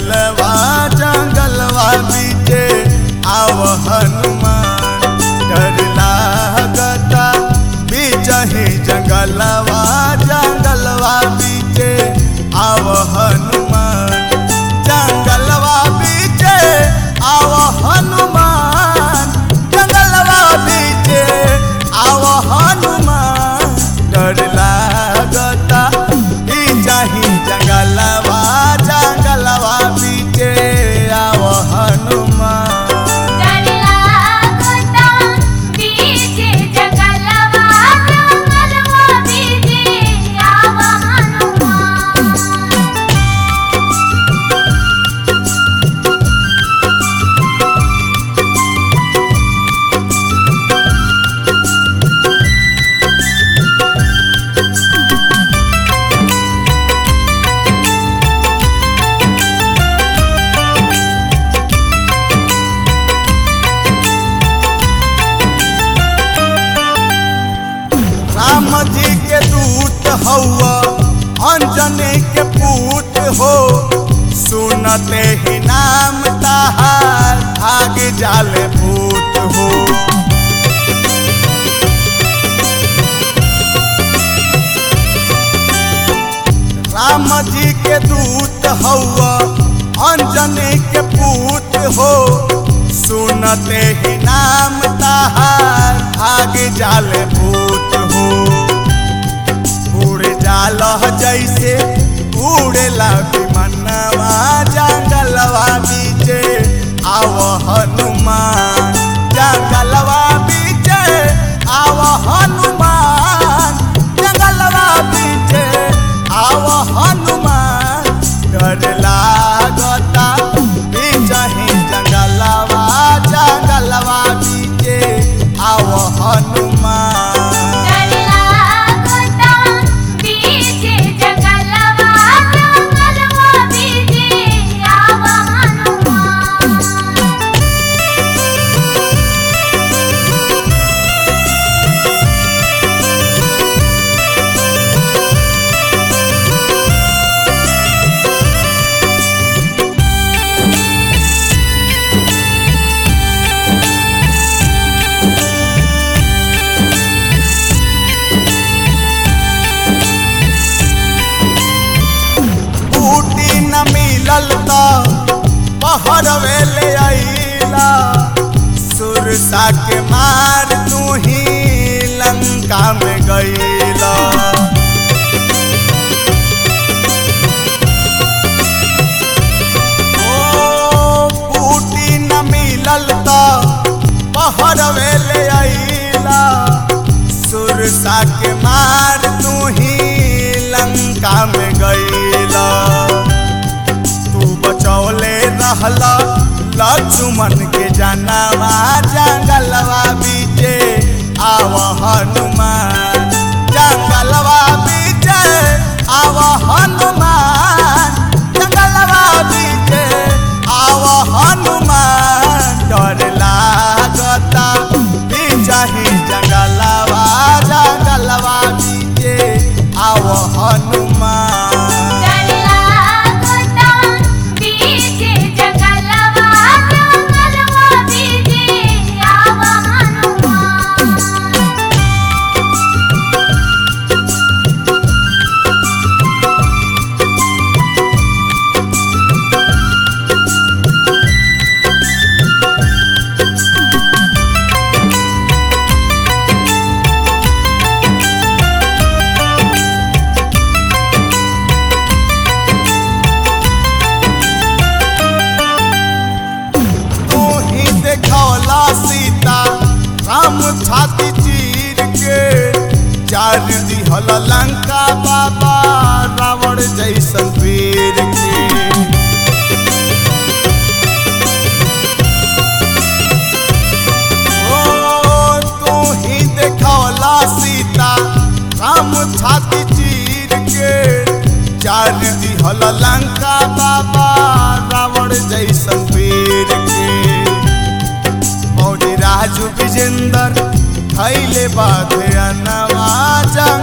जंगलवा जंगलवा बीचे आव हनुमान डर लागता बीचही जंगलवा जंगलवा बीचे आव हनुमान जंगलवा बीचे आव हनुमान जंगलवा बीचे आव हनुमान डर लागता बीचही जंगलवा जंगलवा बीचे आव हनुमान डरला गोता बीचे जंगलवा जंगलवा बीचे आव हनुमान राम जी के दूत हौआ अंजनी के पूत हो सुनते ही नाम ताहार भाग जाल भूत हो राम जी के दूत हौआ अंजनी के पूत हो सुनते ही नाम ताहार भाग जाल भूत हो उड़ जाल जैसे उड़ेला विमनवा जंगलवा बीचे आव हनुमान जंगलवा बीचे आव हनुमान जंगलवा बीचे आव हनुमान डर लागता बीचही जंगलवा जंगलवा बीचे आव हनुमान डरला गोता बीचे जंगलवा जंगलवा बीचे आव हनुमान बूटी न मिलल त पहर वेले आइला सुरसा के मार तू ही लंका में गईला ओ बूटी न मिलल त पहर वेले आइला सुरसा के मार तू ही लंका में गईला तू बचौले रहला लक्ष्मण के जानवा जंगलवा बीचे आव हनुमान जंगलवा बीचे आव हनुमान जंगलवा बीचे आव हनुमान डर लागता बीचही जंगलवा जंगलवा बीचे आव हनुमान डरला गोता बीचे जंगलवा जंगलवा बीचे आव हनुमान तू ही देखौला सीता राम छाती चीर के चार दिहल लंका बाबा रावण जैसन वीर के ओ तू ही देखौला सीता राम छाती चीर के चार दिहल लंका बाबा रावण जैसन वीर के मौजी राजू विजेंदर खैले बाधे अनवा